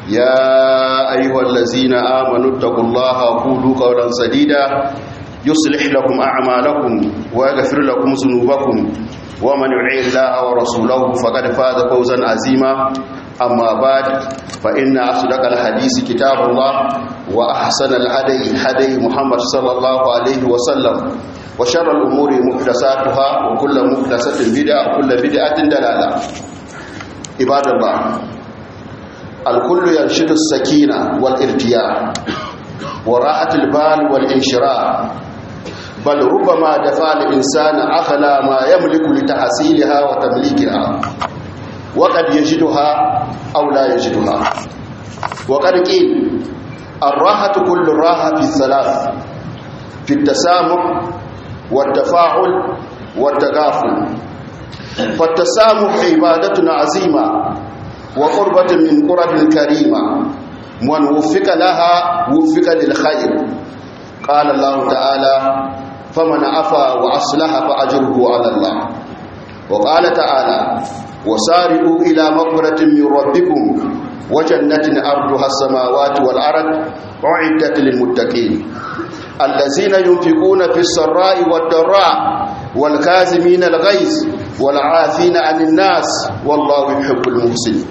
يا أيها الذين آمنوا اتقوا الله وقولوا قولا سديدا يصلح لكم أعمالكم ويغفر لكم ذنوبكم ومن يطع الله ورسوله فقد فاز فوزا عظيما أما بعد فإن أصدق الحديث كتاب الله وأحسن الهدي هدي محمد صلى الله عليه وسلم وشر الأمور محدثاتها وكل محدثة بدعة وكل بدعة دلالة عباد الله الكل ينشد السكينة والارتياح وراحة البال والانشراح بل ربما دفع الإنسان أغلى ما يملك لتحصيلها وتمليكها وقد يجدها أو لا يجدها وقد قيل الراحة كل الراحة في الثلاث في التسامح والتفاعل والتغافل فالتسامح عبادة عظيمة وقربة من قرب الكريمة من وفق لها وفق للخير قال الله تعالى فمن عفا وأصلح فأجره على الله وقال تعالى وسارعوا إلى مغفرة من ربكم وجنة أرضها السماوات والأرض أعدت للمتقين الذين ينفقون في السراء والضراء والكاظمين الغيظ والعافين عن الناس والله يحب المحسنين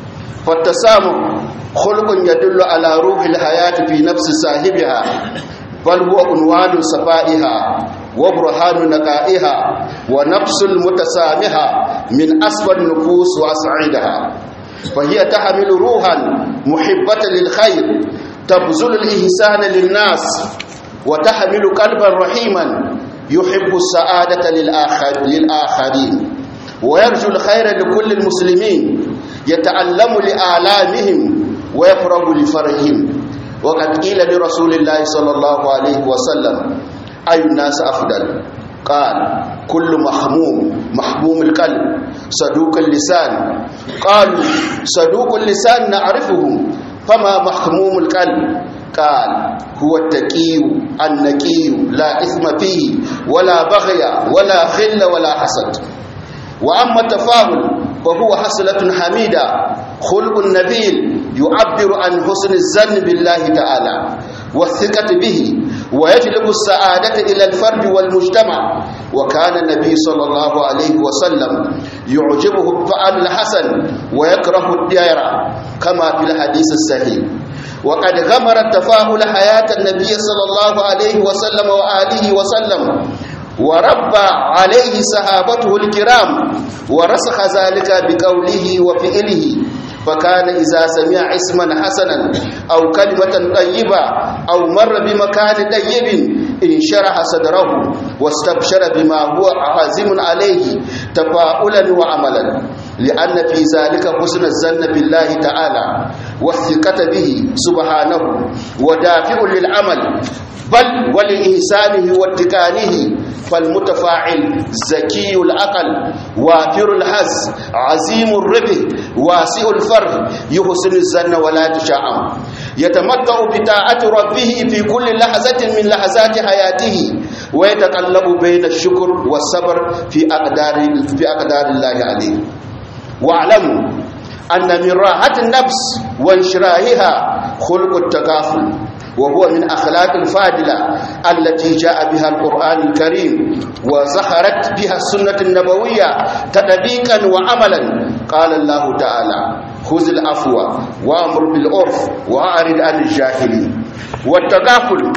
فالتسامح خلق يدل على روح الحياة في نفس صاحبها بل هو عنوان صفائها وبرهان نقائها ونفس المتسامحة من أسفل النفوس وأسعدها فهي تحمل روحا محبة للخير تبذل الإحسان للناس وتحمل قلبا رحيما يحب السعادة للآخر للآخرين ويرجو الخير لكل المسلمين يتألم لآلامهم ويفرغ لفرحهم وقد قيل لرسول الله صلى الله عليه وسلم أي الناس أفضل قال كل محموم محموم القلب صدوق اللسان قالوا صدوق اللسان نعرفهم فما محموم القلب قال هو التقي النقي لا إثم فيه ولا بغي ولا خل ولا حسد وأما التفاؤل فهو حصلة حميدة خلق نبيل يعبر عن حسن الظن بالله تعالى والثقة به ويجلب السعادة إلى الفرد والمجتمع وكان النبي صلى الله عليه وسلم يعجبه الفعل الحسن ويكره الدائرة كما في الحديث الصحيح وقد غمر التفاؤل حياة النبي صلى الله عليه وسلم وآله وسلم وربى عليه صحابته الكرام ورسخ ذلك بقوله وفعله فكان إذا سمع اسما حسنا أو كلمة طيبة أو مر بمكان طيب انشرح صدره واستبشر بما هو عازم عليه تفاؤلا وعملا لأن في ذلك حسن الظن بالله تعالى والثقة به سبحانه ودافع للعمل بل ولإحسانه واتقانه فالمتفاعل زكي العقل وافر الحز عظيم الربح واسع الفرح يحسن الظن ولا تشاءم يتمتع بطاعة ربه في كل لحظة من لحظات حياته ويتقلب بين الشكر والصبر في أقدار في أقدار الله عليه واعلموا أن من راحة النفس وانشراحها خلق التكافل وهو من أخلاق الفاضلة التي جاء بها القرآن الكريم وزخرت بها السنة النبوية تطبيقا وعملا قال الله تعالى خذ العفو وامر بالعرف واعرض عن الجاهلين والتغافل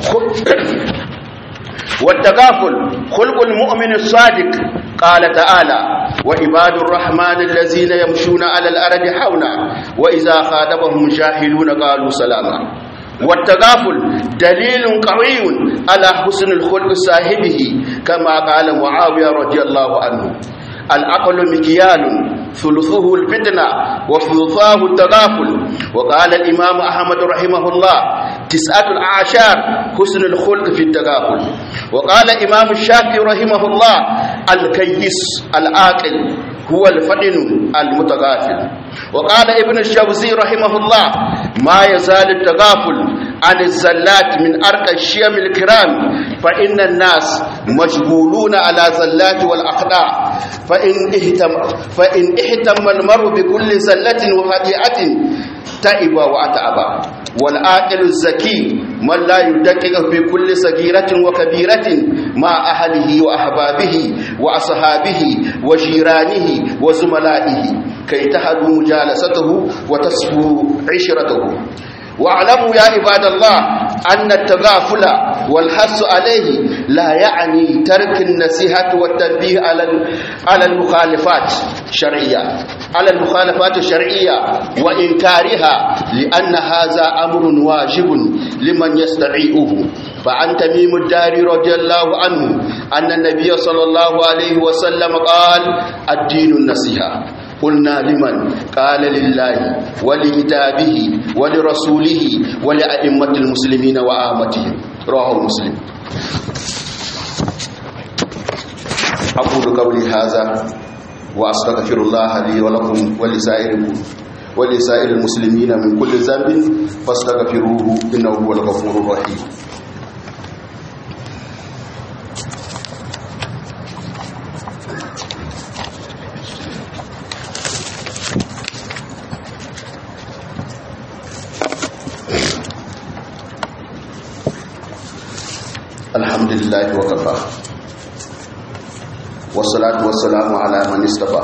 والتغافل خلق المؤمن الصادق قال تعالى وعباد الرحمن الذين يمشون على الأرض حونا وإذا خاطبهم جاهلون قالوا سلاما والتغافل دليل قوي على حسن الخلق صاحبه كما قال معاوية رضي الله عنه العقل مكيال ثلثه الفتنة وثلثاه التغافل وقال الإمام أحمد رحمه الله تسعة الأعشار حسن الخلق في التغافل وقال الإمام الشافعي رحمه الله الكيس العاقل هو الفطن المتغافل وقال ابن الجوزي رحمه الله ما يزال التغافل عن الزلات من أرقى الشيم الكرام فإن الناس مشغولون على زلات والأخطاء فإن اهتم, فإن اهتم المرء بكل زلة وخطيئة تعب وأتعب والعاقل الزكي من لا يدقق في كل صغيرة وكبيرة مع أهله وأحبابه وأصحابه وجيرانه وزملائه كي تهدوا مجالسته وتصفوا عشرته واعلموا يا عباد الله أن التغافل والحث عليه لا يعني ترك النصيحة والتنبيه على على المخالفات الشرعية على المخالفات الشرعية وإنكارها لأن هذا أمر واجب لمن يستطيعه فعن تميم الداري رضي الله عنه أن النبي صلى الله عليه وسلم قال الدين النصيحة قلنا لمن قال لله ولكتابه ولرسوله ولأئمة المسلمين وآمتهم رواه مسلم أقول قولي هذا وأستغفر الله لي ولكم ولسائر ولسائر المسلمين من كل ذنب فاستغفروه إنه هو الغفور الرحيم الحمد لله وكفى والصلاة والسلام على من اصطفى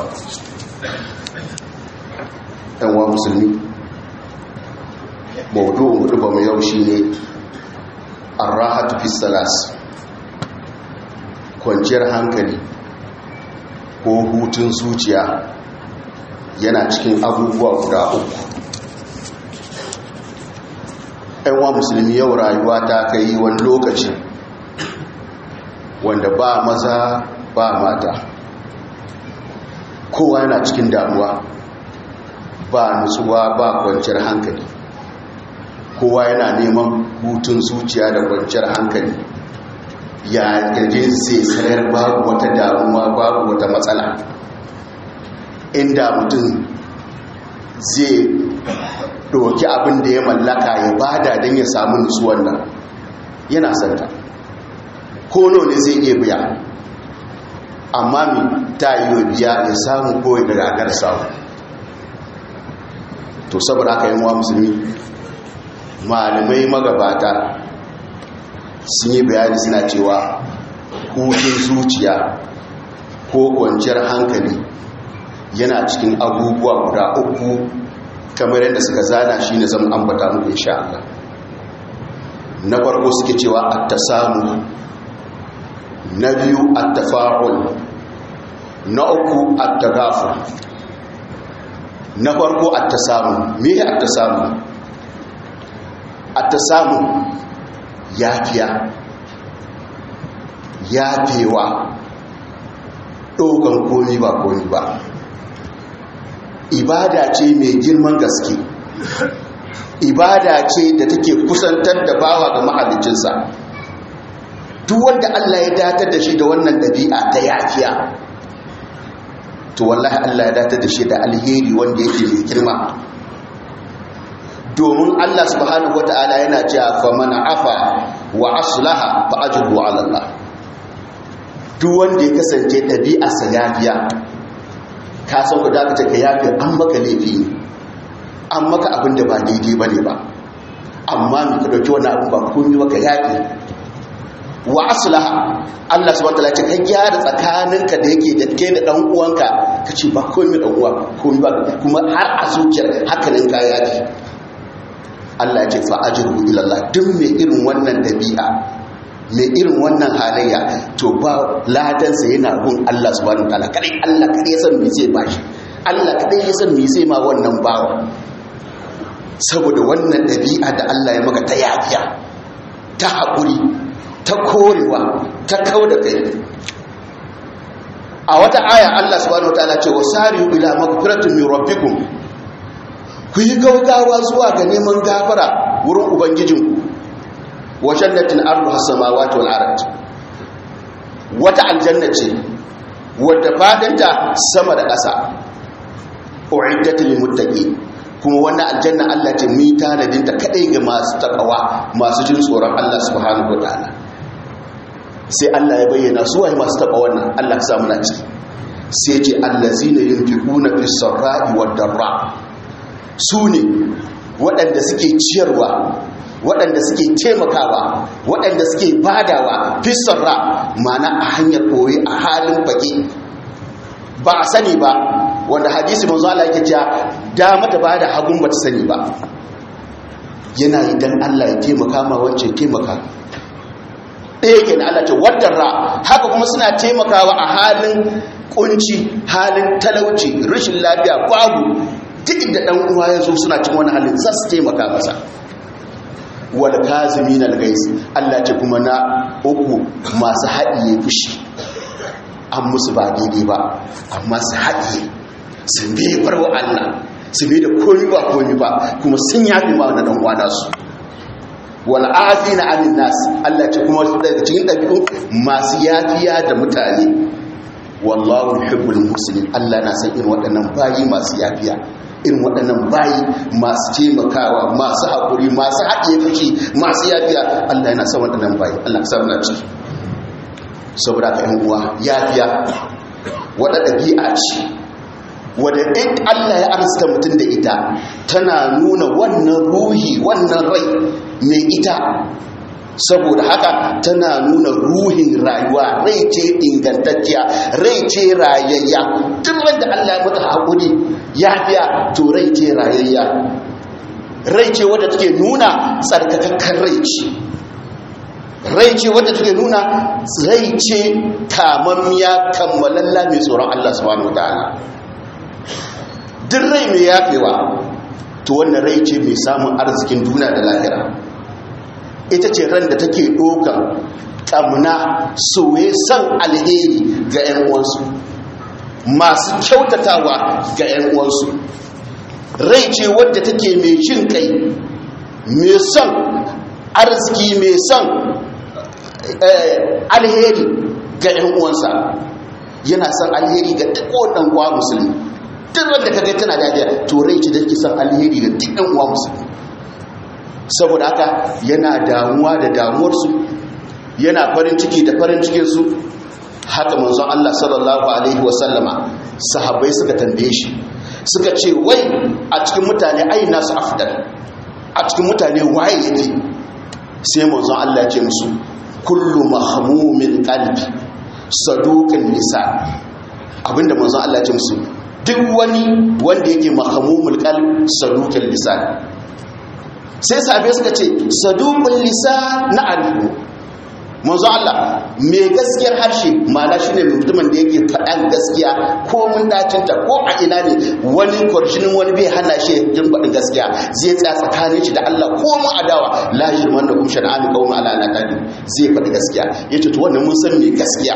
ɗanwa musulmi maudu'un hudu ba mu yau shi ne arrahatu fi salas kwanciyar hankali ko hutun zuciya yana cikin abubuwa guda uku ɗanwa musulmi yau rayuwa ta kai wani lokaci wanda ba maza ba mata kowa yana cikin damuwa ba nutsuwa ba kwanciyar hankali kowa yana neman hutun zuciya da kwanciyar hankali ya gaje sai sayar babu wata damuwa babu wata matsala inda mutum zai ɗauki abin da ya mallaka ya bada don ya samu nutsuwan nan yana santa kono ne zai iya biya amma mi ta yi biya ya samu kowai da ragar samu to saboda aka yi wa musulmi malamai magabata sun yi bayani suna cewa hutun zuciya ko kwanciyar hankali yana cikin abubuwa guda uku kamar yadda suka zana shi ne zama ambata muku insha Allah na farko suke cewa at-tasamu na biyu at-tafa'ul na uku at-tagafur na farko at-tasamu me at-tasamu at-tasamu yafiya yafewa dogon komi ba komi ba ibada ce mai girman gaske ibada ce da take kusantar da bawa ga mahalicinsa duk wanda Allah ya datar da shi da wannan ɗabi'a ta yafiya to wallahi Allah ya datar da shi da alheri wanda yake mai girma domin Allah subhanahu wata'ala yana cewa fa man afa wa aslaha fa ajruhu 'ala Allah duk wanda ya kasance ɗabi'a sa yafiya ka san ku da ka ka yafi an maka laifi ne an maka abin da ba daidai bane ba amma mu ka dauki wani abu ba komai ba ka yafi wa aslaha Allah subhanahu wataala ce ka gyara tsakaninka da yake da kai da dan uwanka kace ba komai dan uwa komai ba kuma har a zuciyar hakanin ka yafi Allah ya ce fa ajru ila Allah duk mai irin wannan dabi'a mai irin wannan halayya to ba ladan sa yana gun Allah subhanahu wataala kadai Allah kadai ya san me zai bashi Allah kadai ya san me zai ma wannan bawa saboda wannan dabi'a da Allah ya maka ta yafiya ta haƙuri ta korewa ta kau da kai a wata aya Allah subhanahu wataala ce wasari'u ila magfiratin min rabbikum ku yi gaugawa zuwa ga neman gafara wurin ubangijinku wa jannatin arduha samawati wal ard wata aljanna ce wadda fadinta sama da ƙasa uiddat lil muttaqin kuma wannan aljanna Allah ce mu tanadin ta kadai ga masu takawa masu jin tsoron Allah subhanahu wataala sai Allah ya bayyana su waye masu taba wannan Allah ya samu na ciki sai ce allazina yunfiquna fis sarai wad darra su ne waɗanda suke ciyarwa waɗanda suke taimakawa waɗanda suke badawa fisarra mana a hanyar koyi a halin fage ba a sani ba wanda hadisi manzo Allah yake cewa dama ta bada hagun ba ta sani ba yana yi dan Allah ya taimaka ma wacce taimaka ɗaya ke na Allah ce wadarra haka kuma suna taimakawa a halin kunci halin talauci rashin lafiya babu duk da ɗan uwa ya zo suna cin wani halin za su taimaka masa wal kazimin al gais Allah ce kuma na uku masu haɗiye fushi an musu ba daidai ba amma su haɗiye su bai barwa Allah su bai da komi ba komi ba kuma sun yafi ma wani ɗan uwa nasu wal afina anin nas Allah ce kuma daga cikin ɗabi'u masu yafiya da mutane wallahu yuhibbul muslimin Allah na san irin waɗannan bayi masu yafiya irin waɗannan bayi masu taimakawa masu haƙuri masu haɗiye fushi masu yafiya Allah yana son waɗannan bayi Allah ka samu na ciki saboda ka yan uwa yafiya wata ɗabi'a ce wadda in Allah ya arzuta mutum da ita tana nuna wannan ruhi wannan rai mai ita saboda haka tana nuna ruhin rayuwa rai ce ingantacciya rai ce rayayya duk wanda Allah ya mata haƙuri ya fiya to rai ce rayayya rai ce wadda take nuna tsarkakakken rai ce rai ce wadda take nuna rai ce kamammiya kammalalla mai tsoron Allah subhanahu wataala duk rai mai yafewa to wannan rai ce mai samun arzikin duniya da lahira ita ce ran da take ɗaukar ƙamuna soye son alheri ga 'yan uwansu masu kyautatawa ga 'yan uwansu rai ce wadda take mai jin kai mai son arziki mai son alheri ga 'yan uwansa yana son alheri ga duk wadan kwa musulmi duk wanda ka ga tana dadiya to rai ce da ke son alheri ga duk 'yan uwa musulmi saboda haka yana damuwa da damuwarsu yana farin ciki da farin cikinsu haka manzon Allah sallallahu alaihi wasallama sahabbai suka tambaye shi suka ce wai a cikin mutane ai nasu afdal a cikin mutane waye yake sai manzon Allah ya ce musu kullu mahmumin qalbi saduqin lisan abinda manzon Allah ya ce musu duk wani wanda yake mahmumul qalb saduqin lisan sai sahabai suka ce saduqul lisan na arifu manzo Allah mai gaskiyar harshe ma'ana shine mutumin da yake faɗan gaskiya ko mun dacinta ko a ina ne wani kwarshinin wani bai hana shi jin faɗin gaskiya zai tsaya tsakanin shi da Allah ko mun adawa la yirman da kum shan'ani qawma ala ala kadi zai faɗi gaskiya yace to wannan mun san me gaskiya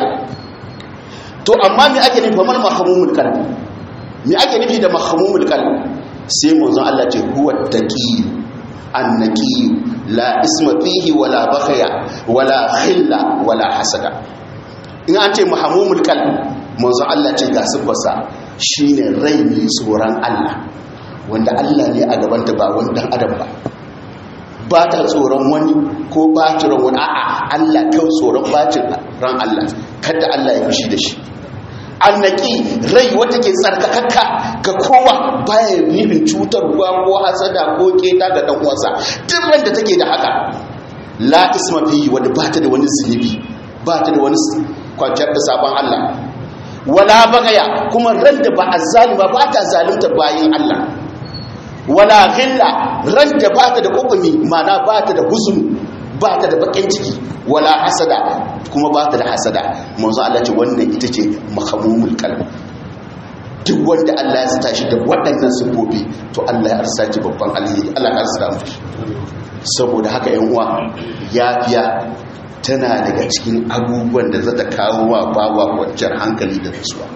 to amma me ake nufi mal mahmumul qalbi me ake nufi da mahmumul qalbi sai manzo Allah ce huwa taqi annaki la isma fihi wala bakhaya wala khilla wala hasada in an ce mahamumul qalb manzo Allah ce ga sifarsa shine rai mai tsoron Allah wanda Allah ne a gaban ta ba wani dan adam ba ba ta tsoron wani ko ba ta wani a'a Allah kai tsoron bacin ran Allah kada Allah ya fushi da shi annaki rai wata ke tsarkakakka ga kowa baya nufin cutarwa ko hasada ko keta ga dan uwansa duk wanda take da haka la isma fi wanda ba ta da wani zunubi ba ta da wani kwanciyar da sabon Allah wala bagaya kuma ran da ba azzalima ba ta zalunta bayin Allah wala ghilla ran da ba ta da kokumi mana ba ta da huzun ba ta da bakin ciki wala hasada kuma ba ta da hasada manzo Allah ce wannan ita ce mahamumul qalb duk wanda Allah ya sata shi da waɗannan sifofi to Allah ya arsa shi babban alheri Allah ya arsa mu saboda haka ƴan uwa yafiya tana daga cikin abubuwan da zata kawo wa bawa kwanciyar hankali da nutsuwa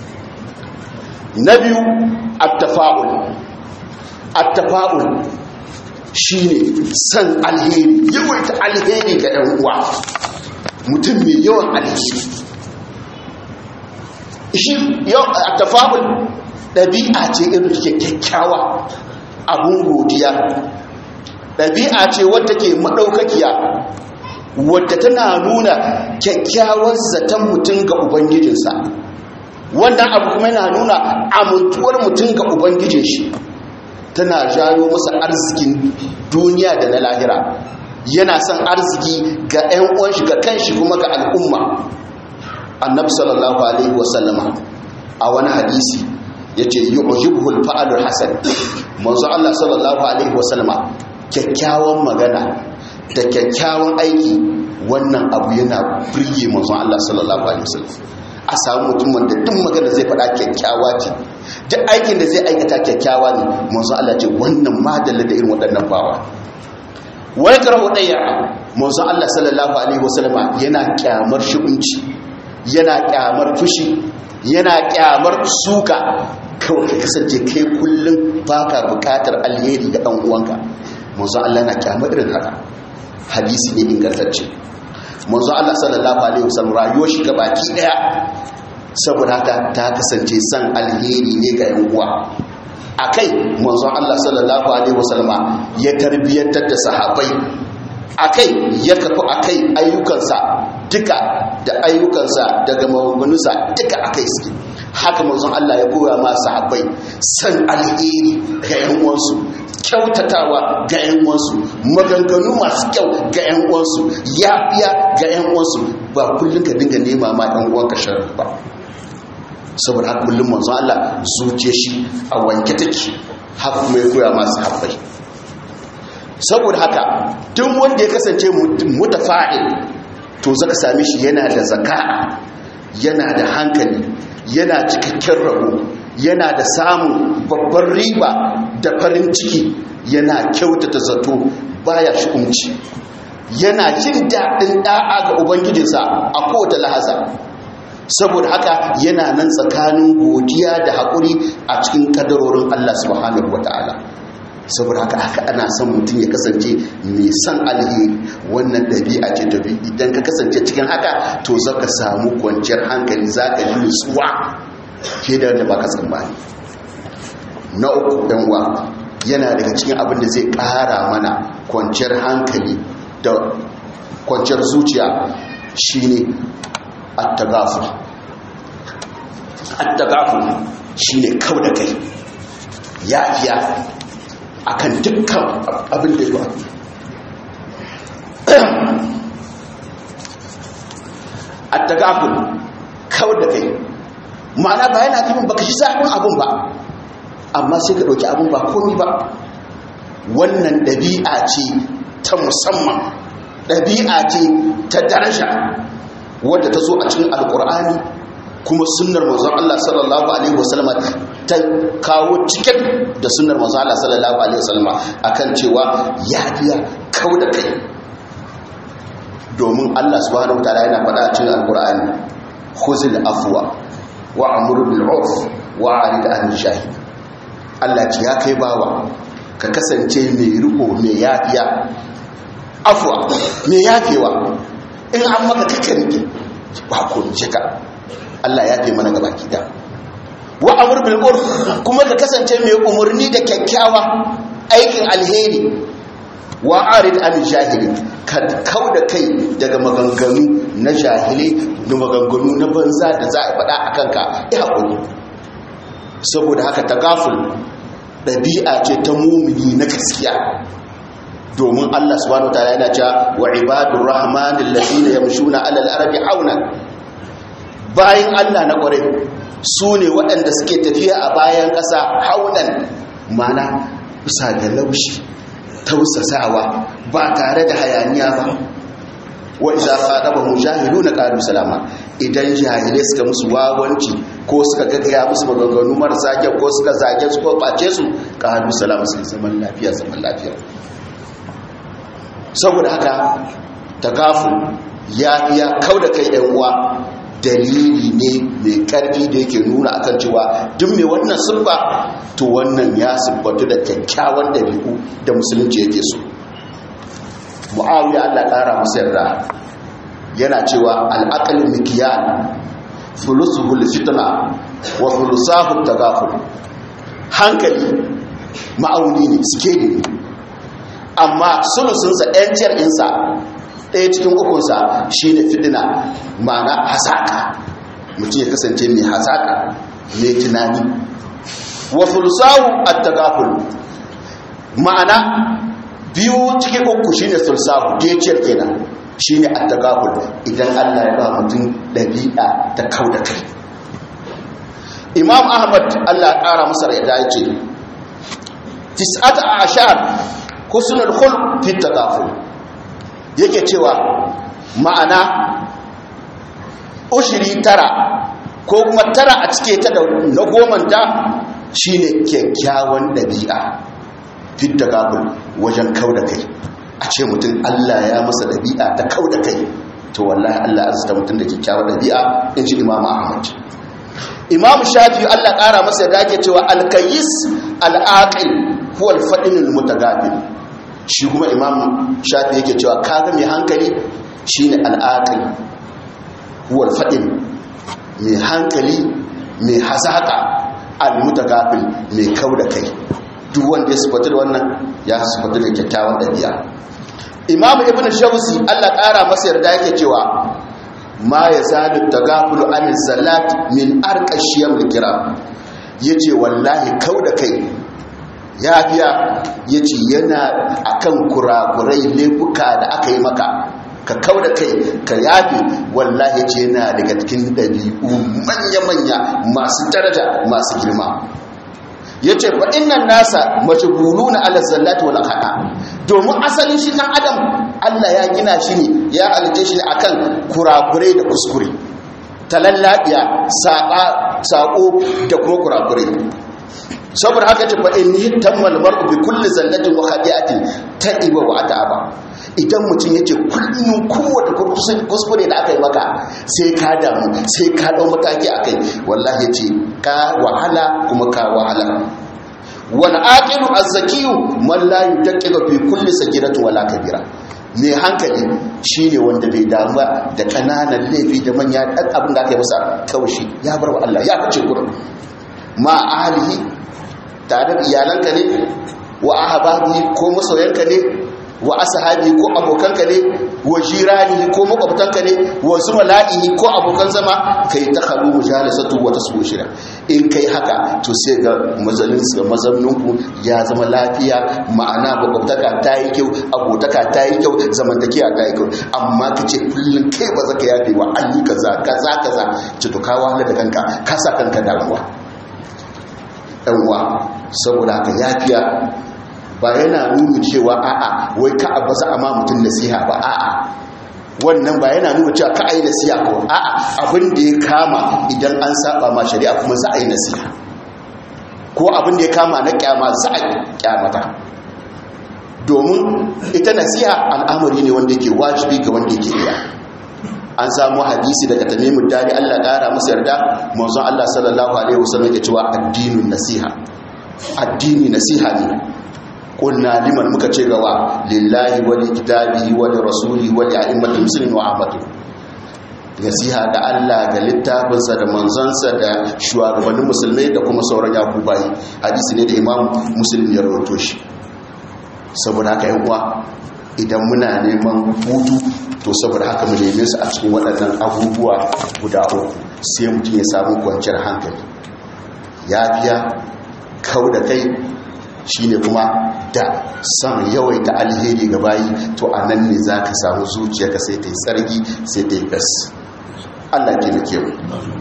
na biyu at-tafa'ul at-tafa'ul shine san alheri yawaita alheri ga ɗan uwa mutum mai yawan alheri shi yau a tafa'ul ɗabi'a ce irin take kyakkyawa abun godiya ɗabi'a ce wadda ke maɗaukakiya wadda tana nuna kyakkyawar zaton mutum ga ubangijinsa wannan abu kuma yana nuna amintuwar mutum ga ubangijin shi tana jayo masa arzikin duniya da na lahira yana son arziki ga 'yan uwanshi ga kanshi kuma ga al'umma annabi sallallahu alaihi wasallama a wani hadisi yace yu'jibuhul fa'alul hasan manzo Allah sallallahu alaihi wasallama kyakkyawan magana da kyakkyawan aiki wannan abu yana birge manzo Allah sallallahu alaihi wasallam a samu mutum da duk magana zai faɗa kyakkyawa ce duk aikin da zai aikata kyakkyawa ne manzo Allah ce wannan madalla da irin waɗannan bawa wai karahu daya manzo Allah sallallahu alaihi wasallama yana kyamar shi'unci yana kyamar fushi yana kyamar suka kawai ka kasance kai kullum baka bukatar alheri ga dan uwanka manzo Allah na kyamar irin haka hadisi ne ingantacce manzo Allah sallallahu alaihi wasallam rayuwar shi gabaki daya saboda haka ta kasance san alheri ne ga yan uwa akai manzo Allah sallallahu alaihi wasallama ya tarbiyantar da sahabbai akai ya kafa akai ayyukansa duka da ayyukansa daga maganganunsa duka akai suke haka manzon Allah ya koya ma sahabbai san alheri ga yan uwansu kyautatawa ga yan uwansu maganganu masu kyau ga yan uwansu yafiya ga yan uwansu ba kullun ka dinga nema ma yan uwanka sharri ba saboda haka kullum manzon Allah zuciya shi a wanke take haka kuma ya koya ma sahabbai saboda haka duk wanda ya kasance mutafa'il to zaka same shi yana da zaka'a yana da hankali yana cikakken rabo yana da samun babban riba da farin ciki yana kyautata zato baya shi'umci yana jin daɗin ɗa'a ga ubangijinsa a kowace lahaza saboda haka yana nan tsakanin godiya da haƙuri a cikin kadarorin Allah subhanahu wata'ala saboda haka haka ana son mutum ya kasance mai son alheri wannan ɗabi'a ce tafi idan ka kasance cikin haka to za ka samu kwanciyar hankali za ka yi nutsuwa ke da wanda ba ka tsammani na uku uwa yana daga cikin abin da zai ƙara mana kwanciyar hankali da kwanciyar zuciya shine attagafur attagafur shine kau da kai yafiya akan dukkan abin da ya attagafur kau da kai ma'ana ba yana tafin baka shi zafin abin ba amma sai ka ɗauki abin ba komi ba wannan ɗabi'a ce ta musamman ɗabi'a ce ta daraja wadda ta zo a cikin alkur'ani kuma sunnar manzon Allah sallallahu alaihi wasallam ta kawo cikin da sunnar manzon Allah sallallahu alaihi wasallam akan cewa ya iya kauda kai domin Allah subhanahu wataala yana faɗa a cikin alkur'ani khuzil afwa wa amur bil urf wa arid an shahid Allah ce ya kai bawa ka kasance mai riko mai yafiya afwa mai yafewa in an maka kakanke ba ko jika Allah ya fi mana gaba da wa amur bil urf kuma ka kasance mai umurni da kyakkyawa aikin alheri wa arid an jahili ka kauda kai daga maganganu na jahili da maganganu na banza da za a faɗa a kanka ya hakuri saboda haka tagaful ɗabi'a ce ta mumini na gaskiya domin Allah subhanahu wataala yana cewa wa ibadur rahmanil ladina yamshuna alal ardi hauna bayan Allah na kware su ne waɗanda suke tafiya a bayan ƙasa haunan mana bisa da laushi tausasawa ba tare da hayaniya ba wa iza qadaba mujahiduna qalu salama idan jahilai suka musu wawanci ko suka gaggaya musu maganganu marasa kyau ko suka zage su ko bace su qalu salama sai zaman lafiya zaman lafiya saboda haka tagafu ya iya kauda kai ɗan uwa dalili ne mai karfi da yake nuna akan cewa duk mai wannan siffa to wannan ya siffatu da kyakkyawan dabi'u da musulunci yake so mu'awiya Allah ƙara masa yarda yana cewa al'aqal mikiyan fulusuhul fitna wa fulusahu tagaful hankali ma'auni ne suke ne amma sulusunsa ɗanciyar insa ɗaya cikin ukunsa shi ne fitina ma'ana hasaka mutum ya kasance mai hasaka mai tunani wa fulusahu at-tagaful ma'ana biyu cikin uku shine sulsahu geciyar kenan shine attaqabul idan Allah ya ba mutum dabi'a ta kauda kai Imam Ahmad Allah ya kara masa da yace tis'ata ashar husnul khulq fi taqaful yake cewa ma'ana ushiri tara ko kuma tara a cike ta da na gomanta shine kyakkyawan dabi'a fit taqaful wajen kauda kai a ce mutum Allah ya masa ɗabi'a ta kau da kai to wallahi Allah ya zata mutum da kyakkyawar ɗabi'a in ji Imam Ahmad Imam Shafi Allah ƙara masa da ake cewa alkayis al'aqil huwa al-fadin al-mutagabil shi kuma Imam Shafi yake cewa kaga mai hankali shine al'aqil huwa al-fadin mai hankali mai hazaka al-mutagabil mai kau da kai duk wanda ya sifatu da wannan ya sifatu da kyakkyawan ɗabi'a imamu ibn shawsi Allah ƙara masa yarda yake cewa ma ya zalu tagafulu an salat min arqashiyam kiram yace wallahi kauda kai yafiya yace yana akan kurakurai laifuka da aka yi maka ka kauda kai ka yafi wallahi yace yana daga cikin dabi'u manya-manya masu daraja masu girma ya ce fa innan nasa majbulu na ala zallati wal khata domin asalin shi dan adam Allah ya gina shi ne ya halice shi akan kurakurai da kuskure talallabiya saka sako da kuma kurakurai saboda haka ce fa inni tammal mar'u bi kulli zallatin wa khati'atin ta'iba wa ata'aba idan mutum yace kullun kowace kuskure da aka yi maka sai ka damu sai ka dau mataki akai wallahi yace ka wahala kuma ka wahala wal aqilu az-zakiyu man la yudaqqiqu fi kulli sagiratin wala kabira mai hankali shine wanda bai damu da kananan laifi da manya dan abin da aka yi masa kaushi ya bar wa Allah ya fice gurin ma ahlihi tare da iyalanka ne wa ahbabihi ko masoyanka ne wa ashabi ko abokanka ne wa jirani ko makwabtanka ne wa zumala'ihi ko abokan zama kai ta khalu mujalasatu wa tasbu shira in kai haka to sai ga mazalin su mazanninku ya zama lafiya ma'ana makwabtaka ta yi kyau abotaka ta yi kyau zamantakiya ta yi kyau amma ka ce kullum kai ba za ka yafe wa an yi kaza kaza kaza ci to ka wahala da kanka ka sa kanka damuwa ɗan uwa saboda haka yafiya ba yana nuna cewa a'a wai ka abu za a ma mutum nasiha ba a'a wannan ba yana nuna cewa ka a yi nasiha ko a'a abin da ya kama idan an saba ma shari'a kuma za a yi nasiha ko abin da ya kama na kyama za a kyamata domin ita nasiha al'amari ne wanda yake wajibi ga wanda yake iya an samu hadisi daga tamimin dari Allah kara masa yarda manzon Allah sallallahu alaihi wasallam yake cewa addinin nasiha addini nasiha ne kunna liman muka ce gawa lillahi wa likitabihi wa rasuli wa a'immatul muslimin wa ahmadu nasiha ga Allah ga littafinsa da manzansa da shugabannin musulmai da kuma sauran yakubai hadisi ne da imam muslim ya rawaito shi saboda haka yan uwa idan muna neman hutu to saboda haka mu neme su a cikin waɗannan abubuwa guda uku sai mutum ya samu kwanciyar hankali yafiya kau da kai shine kuma da san yawaita alheri ga bayi to a nan ne za ka samu zuciyarka sai ta yi tsargi sai ta yi gas allah ke da kewa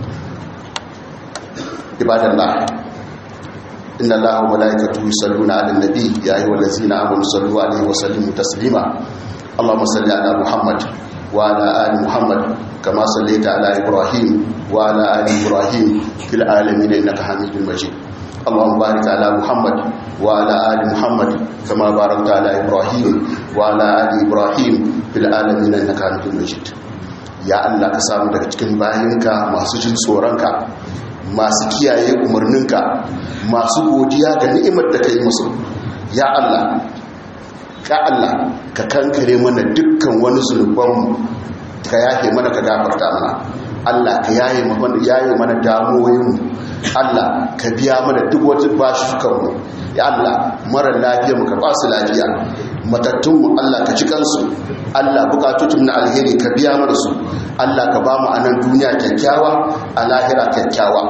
ibadallah inna allaha wa malaikatu yusalluna ala nabi ya ayyuhal ladzina amanu sallu alaihi wa sallimu taslima allahumma salli ala muhammad wa ala ali muhammad kama sallaita ala ibrahim wa ala ali ibrahim fil alamin innaka hamidul majid اللهم بارك على محمد وعلى آل محمد كما باركت على إبراهيم وعلى آل إبراهيم في العالمين إنك حميد مجيد ya Allah ka samu daga cikin bayinka masu jin tsoronka masu kiyaye umarninka masu godiya ga ni'imar da ka yi musu ya Allah ka Allah ka kankare mana dukkan wani zunubanmu ka yafe mana ka gafarta mana Allah ka yaye mana damuwoyinmu Allah ka biya mana duk wata bashukanmu ya Allah mara lafiya mu ka ba su lafiya matattunmu Allah ka ci kansu Allah bukatutun na alheri ka biya mana su Allah ka ba mu anan duniya kyakkyawa a lahira kyakkyawa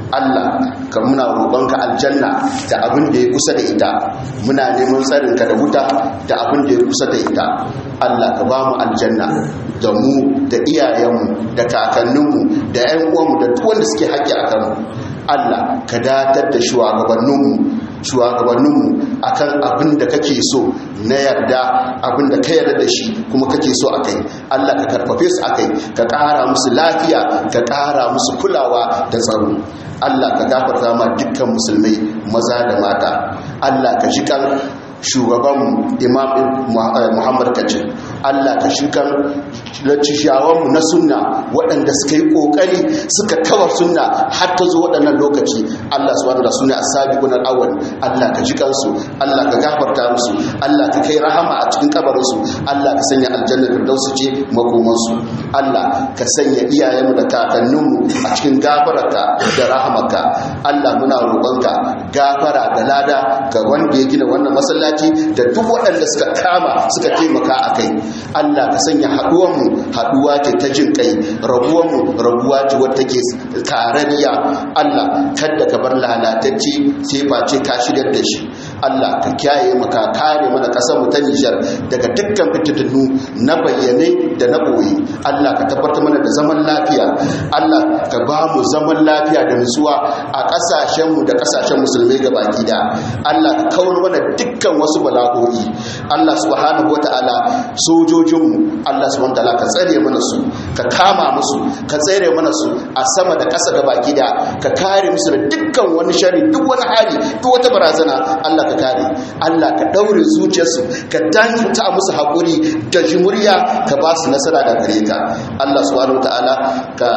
Allah ka muna roƙonka aljanna da abin da ya kusa da ita muna neman tsarinka da wuta da abin da ya kusa da ita Allah ka ba mu aljanna da mu da iyayenmu da kakanninmu da 'yan uwanmu da duk wanda suke haƙƙi a kanmu Allah ka datar da shugabanninmu shugabanninmu akan abin da kake so na yarda abin da ka yarda da shi kuma kake so akai Allah ka karfafe su akai ka ƙara musu lafiya ka ƙara musu kulawa da tsaro Allah ka gafarta ma dukkan musulmai maza da mata Allah ka shi kan shugaban imam muhammad kacin allah ka shigar lacishawanmu na sunna waɗanda suka yi ƙoƙari suka kawar sunna har ta zo waɗannan lokaci allah su wanda suna a sabiƙunan awal allah ka ji kansu allah ka gafarta musu allah ka kai rahama a cikin kabarinsu allah ka sanya aljanna firdausu ce makomansu allah ka sanya iyayenmu da kakanninmu a cikin gafararka da rahamarka allah muna roƙonka gafara da lada ga wanda ya gina wannan masallaci da duk waɗanda suka kama suka taimaka a kai Allah ka sanya haɗuwanmu haɗuwa ce ta jin kai rabuwanmu rabuwa ce wadda ke tarariya Allah kada ka bar lalatacce sai face ka shigar da shi Allah ka kiyaye mu ka kare mana ƙasar mu ta Nijar daga dukkan fitintunu na bayyane da na boye Allah ka tabbatar mana da zaman lafiya Allah ka ba mu zaman lafiya da nutsuwa a ƙasashen mu da ƙasashen musulmai gabaki da Allah ka kawar mana dukkan wasu bala'o'i Allah subhanahu wata'ala sojojinmu Allah subhanahu wata'ala ka tsare mana su ka kama musu ka tsare mana su a sama da ƙasa ga baki da ka kare musu da dukkan wani shari duk wani hali duk wata barazana Allah ka kare Allah ka daure zuciyarsu ka danta musu hakuri da jimuriya ka ba su nasara da gare ka Allah subhanahu wata'ala ka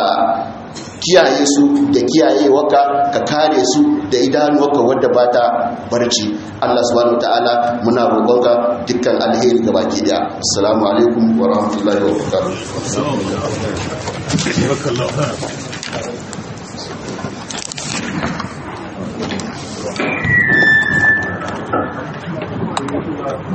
kiyaye su da kiyaye waka ka kare su da idanuwarka wadda ba ta barci Allah subhanahu wataala muna roƙonka dukkan alheri ga baki daya assalamu alaikum wa rahmatullahi wa barakatuh